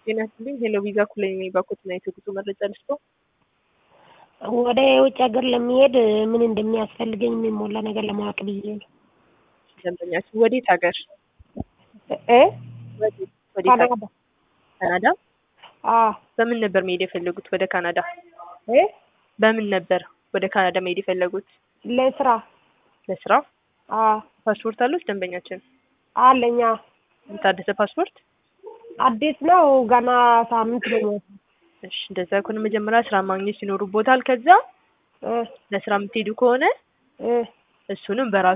ጤና ይስጥልኝ ሄሎ ቪዛ ኩለኝ ነኝ ባኮትና የትጉቱ መረጃ ልስጦ ወደ ውጭ ሀገር ለመሄድ ምን እንደሚያስፈልገኝ የሚሞላ ነገር ለማወቅ ብዬ ነው። ደንበኛችን ወዴት ሀገር እ ወዴት ወዴት ሀገር? ካናዳ ካናዳ አዎ በምን ነበር መሄድ የፈለጉት ወደ ካናዳ እ በምን ነበር ወደ ካናዳ መሄድ የፈለጉት ለስራ ለስራ አዎ ፓስፖርት አሉት ደንበኛችን አለኛ የታደሰ ፓስፖርት አዲስ ነው ገና ሳምንት ነው እሺ እንደዛ ከሆነ መጀመሪያ ስራ ማግኘት ይኖሩቦታል ከዛ እ ለስራ የምትሄዱ ከሆነ እ እሱንም በራሱ